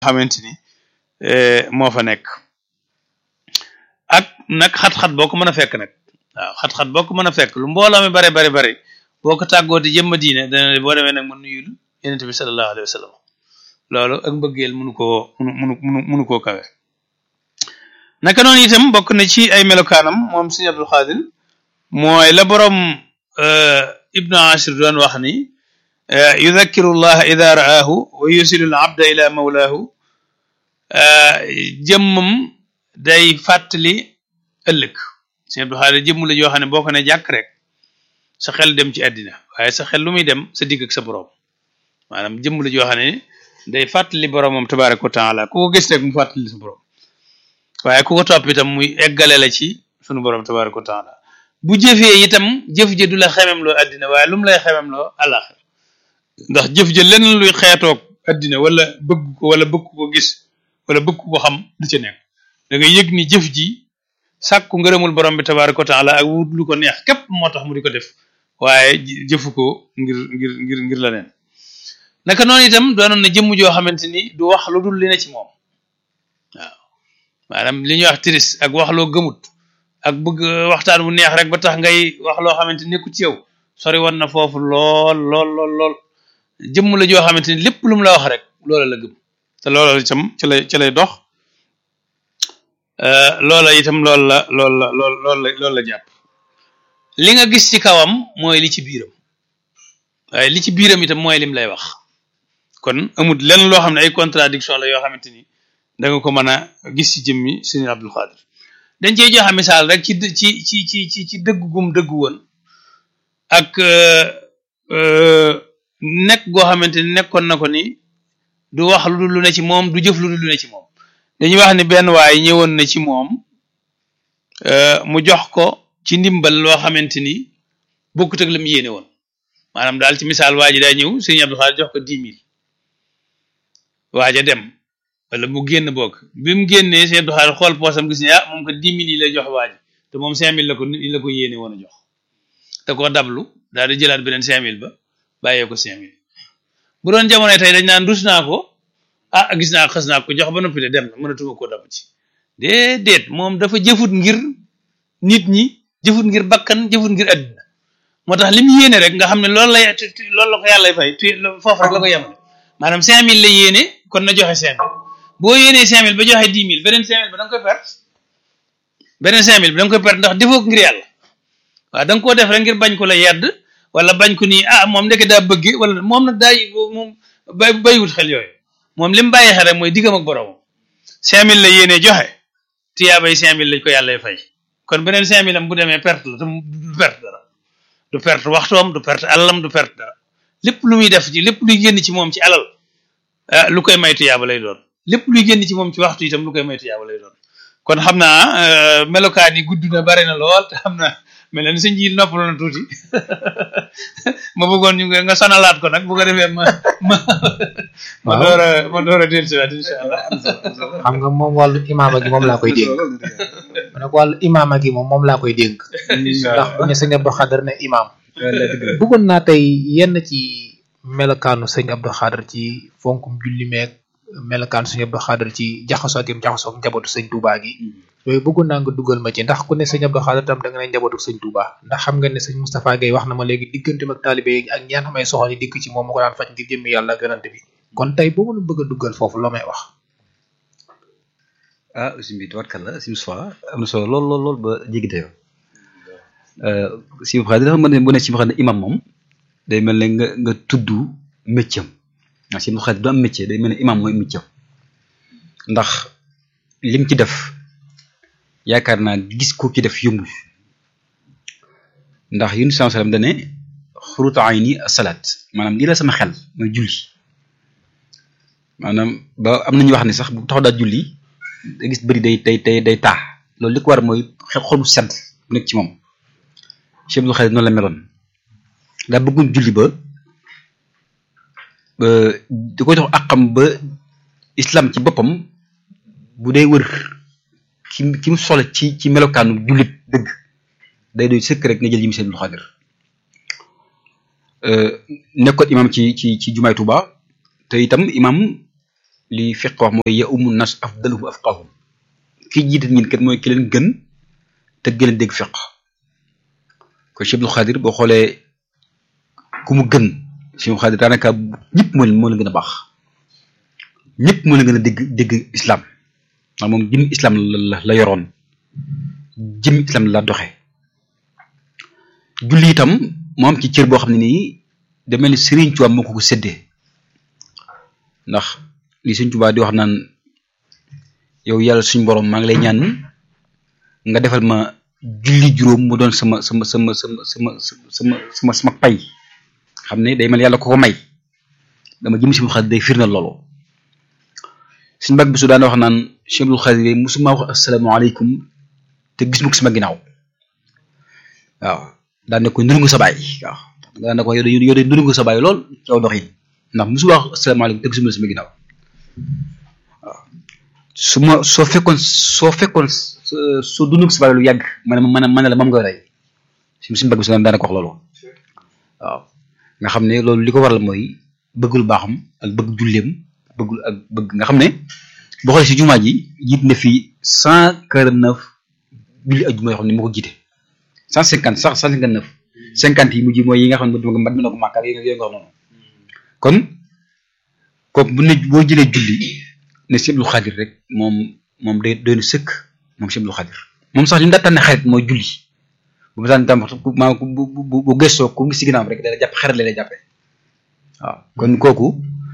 xamante ni moo fa nekk ak nag xat-xat boo ko mën a fekk nag waaw xat-xat boo ko mën a fekk lu mbooloo mi bare bare bare boo ko tàggoo di jëmma diine dana boo demee nag mu nuyul yonent bi sallallahu alayhi wa sallam loolu ak mbëggeel mënu koo mënu mënu mënu koo kawe naka noonu itam bokk na ci ay melokaanam moom sëñ Abdul Xaadir mooy la borom ibnu ashir doon wax ni yudakkiru llaha ida ra'aahu wa yusilu al abda ila mawlaahu jëmmam day fàttali ëllëg sëñ Abdul Xaadir jëmm la joo xam ne boo ko ne jàkk rek sa xel dem ci àddina waaye sa xel lu muy dem sa digg ak sa borom maanaam jëmm la joo xam ne day fàttali boromam tabaraka wa taala ku ko gis rek mu fàttali sa borom waaye ku ko topp itam muy eggale la ci sunu borom tabaraka wa taala bu jëfee itam jëf ja du la xemem loo àddina waaye lu mu lay xemem loo àllaaxir ndax jëf ja lenn luy xeetoog àddina wala bëgg ko wala bëgg ko gis wala bëgg ko xam du ca nekk da nga yëg ni jëf ji sàkku ngërëmul borom bi tabaraka wa taala ak wut lu ko neex képp moo tax mu di ko def waaye jëfu ko ngir ngir ngir ngir la neen naka noonu itam doonoon na jëmm joo xamante ni du wax lu dul li ne ci moom waaw maanaam li ñuy wax tiris ak wax loo gëmut ak bëgg waxtaan bu neex rek ba tax ngay wax loo xamante ni nekku ci yow sori woon na foofu lool lool lool lool jëmm la joo xamante ni lépp lu mu la wax rek loola la gëm te loola itam ci lay ci lay dox loola itam loolu la loolu la lool loolu la loolu la jàpp li nga gis ci kawam mooy li ci biiram waaye li ci biiram itam mooy lim lay wax kon amul lenn loo xam ne ay contradiction la yoo xamante ni da nga ko mën a gis ci jëmmi sëñ Abdul Xaadir dañ cey joxe misaal rek ci ci ci ci ci ci dëgg gum dëgg woon ak nekk goo xamante ni nekkoon na ko ni du wax lu dul lu ne ci moom du jëf lu dul lu ne ci moom dañuy wax ni benn waay ñëwoon na ci moom mu jox ko ci ndimbal loo xamante ni bokkut ak la mu yéene woon maanaam daal ci misaal waa ji daa ñëw sëñ Abdul Xaadir jox ko dix mille waaja dem wala mu génn bokk bi mu génnee sëñ Abdul Xaadir xool poosam gis ne ah moom ko dix mille yi lay jox waaji te moom cinq mille la ko la ko yéene woon a jox te koo dablu daal di jëlaat beneen cinq mille ba bàyyee ko cinq mille bu doon jamono tey dañ naan dus naa ko ah gis naa xas naa ko jox ba noppi de dem na mënatuma koo dabb ci déedéet moom dafa jëfut ngir nit ñi jëfut ngir bakkan jëfut ngir àddina moo tax li mu yéene rek nga xam ne loolu lay loolu la ko yàlla fay tu foofu rek la ko yemale maanaam cinq mille la yéene kon na joxe cinq mille boo yéenee cinq mille ba joxe dix mille beneen cinq mille ba da nga koy perte beneen cinq mille bi da nga koy perte ndax defoo ko ngir yàlla waaw da nga koo def rek ngir bañ ko la yedd wala bañ ko nii ah moom ndeke daa bëgg wala moom nag daa moom bay bàyyiwut xel yooyu moom li mu bàyyi xel rek mooy diggam ak boromam cinq mille la yéene joxe tiyaabay cinq mille lañ ko yàlla fay kon beneen cinq mille am bu demee perte la te du perte dara du perte waxtoom du perte alalam du perte dara lépp lu muy def ci lépp luy génn ci moom ci alal ah lu koy may tiyaaba lay doon lépp luy génn ci moom ci waxtu itam lu koy may tiyaaba lay doon kon xam naa melokaan yi gudd na bare na lool te xam naa mel na ni sëñ ji noppal na tuuti ma bëggoon ñu nga sonalaat ko nag bu ko defee ma ma ma door a ma door a dellusiwaat incha allah xam nga moom wàllu imaama gi moom laa koy dénk ma ne ko wàllu imaama gi moom moom laa koy dénk ndax bu ne sëñ Abdou Xadar ne imaam bëggoon naa tey yenn ci melokaanu sëñ Abdou Xadar ci fonkum julli meeg melokaanu sëñ Abdou Xadar ci jaxasoo gi jaxasoo njabootu sëñ Touba gi yooyu bëggoon naa nga dugal ma ci ndax ku ne sëñ Abdou Xadar tam da nga ne njabootu sëñ Touba ndax xam nga ne sëñ Moustapha Gueye wax na ma léegi diggante ak taalibe yi ak ñaan xamay soxla yi dikk ci moom mu ko daan faj ngir jëmmi yàlla ak yonante bi kon tey boo mën a bëgg a duggal foofu loo may wax ah aussi bi tubarkalla si Moustapha am na solo lool lool lool ba jéggi dayoo si Moustapha dafa mën ne bu ne si xam ne imam moom day mel ne nga nga tudd métier am si Moustapha du am métier day mel ne imam mooy métier ndax lim ci def yaakaar naa gis ko ci def yombul ndax Yunus sallallahu alayhi wasallam dane xurutu ayni asalaat maanaam lii la sama xel mooy julli maanaam ba am nañu wax ne sax bu taxaw daal julli da gis bëri day day day day taa loolu li ko war mooy xol bu sedd bu nekk ci moom Cheikh Abdou Khadir noonu la meloon daa bëggoon julli ba da koy tax àqam ba islam ci boppam bu dee wër ki ki mu soxla ci ci melokaanu jullit dëgg day doy sëkk rek nga jël yi mu Cheikh Abdou Khadir nekkoon imam ci ci ci jumaay Tuuba te itam imam li fiq wax mooy ya umu nas afdaluhum afqahum ki jiite ñin kat mooy ki leen gën te gën a dégg fiq kon Cheikh Abdul Xaadir boo xoolee ku mu gën Cheikh Abdul Xaadir daanaka ñëpp moo leen moo leen gën a baax ñëpp moo leen gën a dégg dégg islam ndax moom jëm islam la la la yoroon jëm islam la doxe julli itam moo am ci cër boo xam ne nii da mel ni Serigne Touba moo ko ko séddee ndax li Serigne Touba di wax naan yow yàlla suñu borom maa ngi lay ñaan nga defal ma julli juróom mu doon sama sama sama sama sama sama sama sama pay xam ne day mel yàlla ko ko may dama jëm si mu xadir day firndeel loolu suñu mbag bi su daan wax naan Cheikh Abdul Xaadir musuma wax asalaamaaleykum te gis mu ko sama ginnaaw waaw daan ne ko nuru nga sa baay waaw daan ne ko yow de yow de nuru nga sa baay lool ci aw doxin ndax musuma wax asalaamaaleykum te gisuma la sama ginnaaw waaw su ma soo fekkoon soo fekkoon soo dund ko sa baay lu yàgg ma ne ma ne la moom nga rey suñu suñu mbag bi su daan ko wax loolu waaw nga xam ne loolu li ko waral mooy bëgg lu baaxam ak bëgg julleem bëgg ak bëgg nga xam ne boo xoolee si jumaa ji jiit na fi cent quarante neuf julli ak jumaa yoo xam ne moo ko jiite cent cinquante sax cent cinquante neuf cinquante yi mujj mooy yi nga xam ne mat mi na ko màkkaat yi nga nga wax noonu kon kooku bu ne boo jëlee julli ne Cheikh Abdul Xaadir rek moom moom day doy na sëkk moom Cheikh Abdul Xaadir moom sax li mu daa tànne xarit mooy julli bu ma daan tam maa bu bu bu gëstoo ku ngi si ginnaaw rek dana jàpp xarit la lay jàppee waaw kon kooku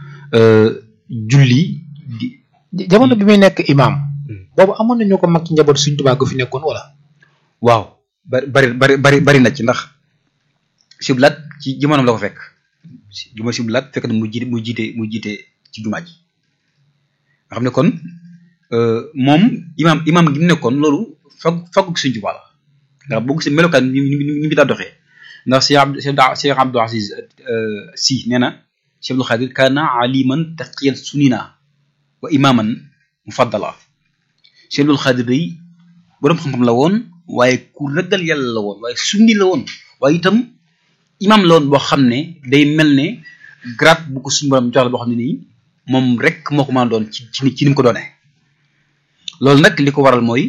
julli di jamono bi muy nekk imam boobu amoon nañu ko mag ci njaboot suñ tubaab gu fi nekkoon wala waaw bari bari bari bari bari na ci ndax siblaat ci jamonoom la ko fekk juma siblaat fekk na mu jiite mu jiite mu jiite ci jumaa ji nga xam ne kon moom imam imam gi mu nekkoon loolu fag faggu suñ tubaab la ndax boo gisee melokaan ñu ñu ñu ngi daa doxee ndax Cheikh Abdou Cheikh Abdou Aziz si nee na Cheikh Abdul Xaadir kaana aliman taqiyan sunina wa imaman mufaddala Cheikh Abdul Xaadir day boroom xam-xam la woon waaye ku ragal yàlla la woon waaye sunni la woon waaye itam imam la woon boo xam ne day mel ne grade bu ko suñu borom jox la boo xam ne nii moom rek moo ko mën a doon ci ci ci ni mu ko doonee loolu nag li ko waral mooy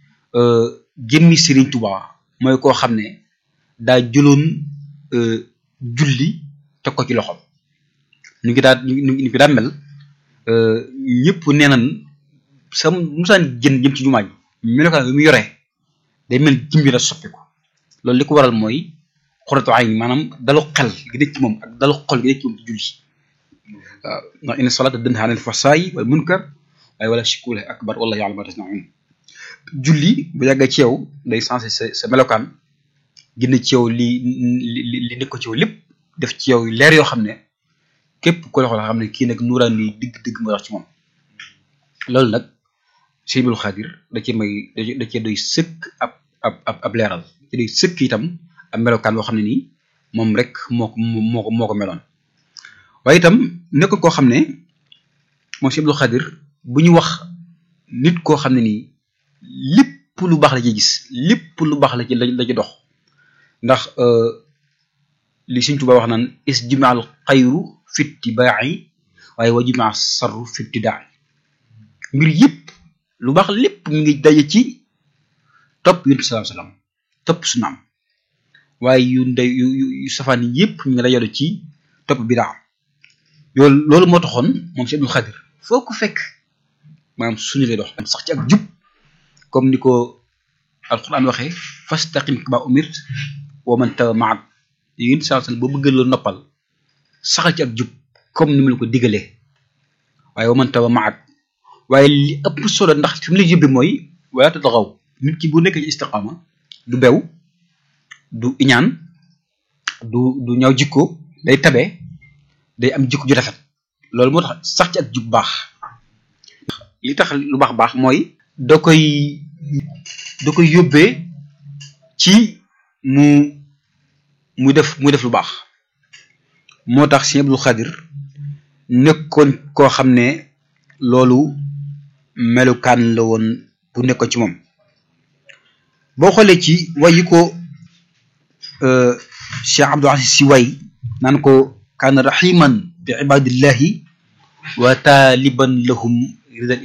jëmmi Serigne Touba mooy koo xam ne daa jëloon julli teg ko ci loxoom ñu ngi daa ñu ngi daa mel ñëpp nee nañ sa musaan jën jëm ci jumaa ji melokaan bi mu yore day mel jëm bi la soppiku loolu li ko waral mooy xuratu ayn maanaam dalu xel gi nekk ci moom ak dalu xol gi nekk ci moom ci julli waaw ndax inna salaata tanhaa anil fahshaa'i wal munkar waaye wala shirkul akbar wallahu ya'lamu ma tasna'un julli bu yàggee ci yow day sensé sa sa melokaan génn ci yow li li li nekk ko ci yow lépp def ci yow leer yoo xam ne képp ko la xool xam ne kii nag nuuraan ni digg digg moo wax ci moom loolu nag Cheikh Abdul Xaadir da cee may da cee doy sëkk ab ab ab ab leeral ci doy sëkk itam ab melokaan boo xam ne nii moom rek moo ko moo ko moo ko meloon waaye itam nekkul koo xam ne moom Cheikh Abdul Xaadir bu ñu wax nit koo xam ne nii lépp lu baax la ci gis lépp lu baax la ci la ci dox ndax li Sëñ Tuubaa wax naan is jumaal xayru fitti baaxi waaye wa jumaa sarru fitti daay mbir yëpp lu baax lépp mi ngi daje ci topp yonent bi salaam salaam topp sunaam waaye yu ndey yu yu safaan yëpp ñu ngi dajale ci topp bidaa yoolu loolu moo taxoon moom si Abdul Xaadir foo ko fekk maanaam suñu lay dox sax ci ak jub comme ni ko alquran waxee fastaqim kama umirt wa man tawa maak yéen saa sal boo bëgg la noppal saxal ci ak jub comme ni mu la ko digalee waaye wa man tawa maak waaye li ëpp solo ndax fi mu lay yóbbee mooy wala tatagaw nit ki bu nekkee ci istiqaama du bew du iñaan du du ñaw jikko day tabe day am jikko ju rafet loolu moo tax sax ci ak jub baax li tax lu baax baax mooy da koy da koy yóbbee ci mu mu def mu def lu baax moo tax Sëñ Abdul Xaadir nekkoon koo xam ne loolu melukaan la woon bu nekkoon ci moom boo xoolee ci way yi ko Cheikh Abdou Aziz si way naan ko kaana rahiman bi ibadillahi wa taaliban lahum ridal